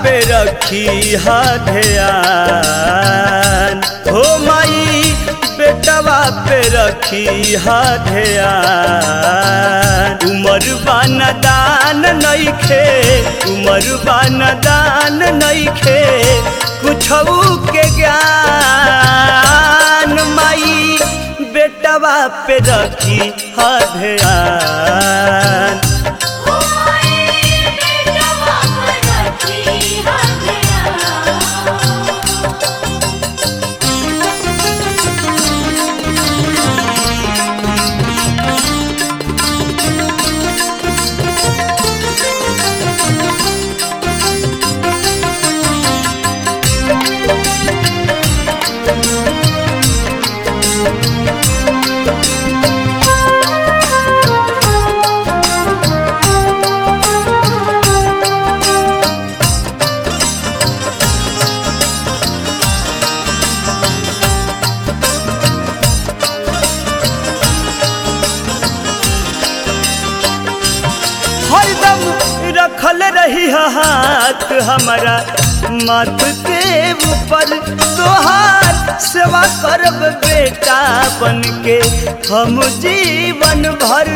पे रखी हा ध्यान हो माई बेटवा पे रखी हा ध्यान उमर बाना दान नइखे उमर बाना दान नइखे कुछऊ के ज्ञान माई बेटवा पे रखी हा ध्यान ओ माई बेटवा पर रखी हथियार हरदम रखल रही हाथ हमारा माथ के ऊपर तोहार सेवा करब बेटा बन के हम जीवन भर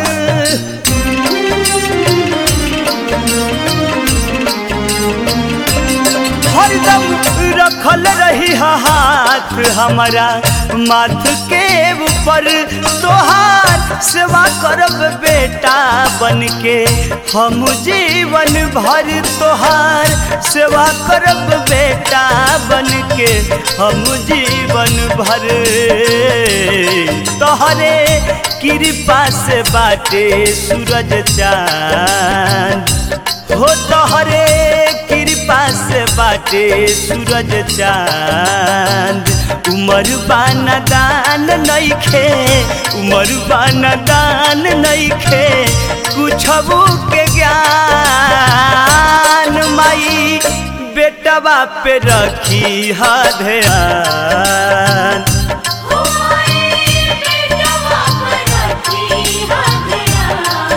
हरदम रखल रही हाथ हमारा माथ के ऊपर तोहार सेवा करब बेटा बन के हम जीवन भर तोहार सेवा करब बेटा बन के हम जीवन भर तोहरे कृपा से बाटे सूरज चांद हो तोहरे कृपा से बाटे सूरज चांद उमर बाना दान नइखे उमर बाना दान नइखे कुछबू के ज्ञान माई बेटवा पे रखी हा ध्यान ओ माई बेटवा पर रखी हथियार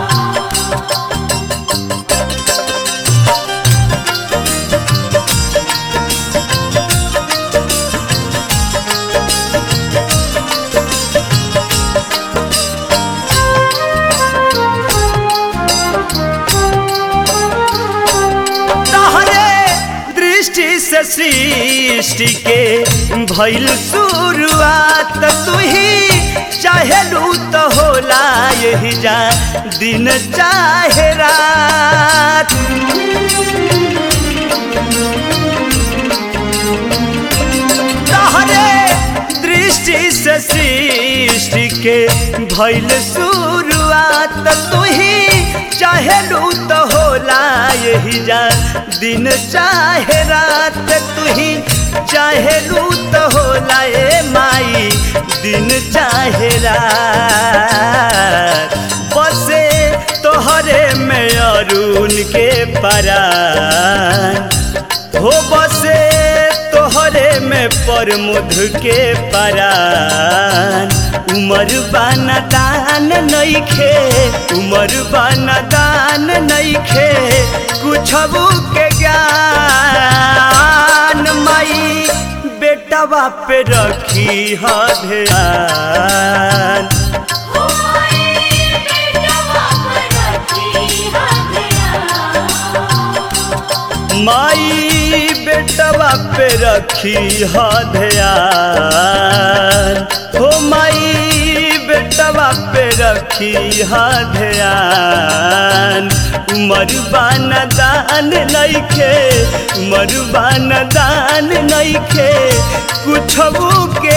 तहरे दृष्टि से सृष्टि के भइल शुरुआत तू ही चाहेलू तो होला यही जा दिन चाहे रात तहरे दृष्टि से सृष्टि के भइल शुरुआत तू ही चाहेलू तो होला यही जा दिन चाहे रात तू ही चाहेलू तो होला ए माई दिन चाहे रात बसे तोहरे में अरुण के परान हो बसे तोहरे में परमुध के परान उमर बाना दान नइखे उमर बाना दान नइखे कुछबू के ज्ञान माई बेटवा पे रखी ह ध्यान ओ माई बेटवा पर रखी हथियार माई बेटवा पे रखी ह ध्यान हो माई बेटवा पे रखी ह ध्यान उमर दान नइखे उमर दान नइखे कुछबू के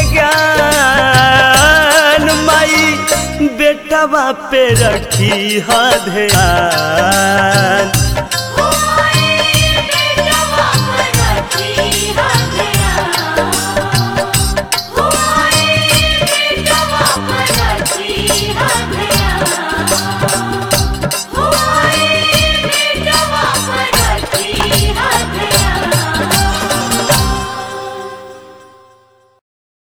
ज्ञान माई बेटवा पे रखी ह ध्यान ओ माई बेटवा पर रखी हथियार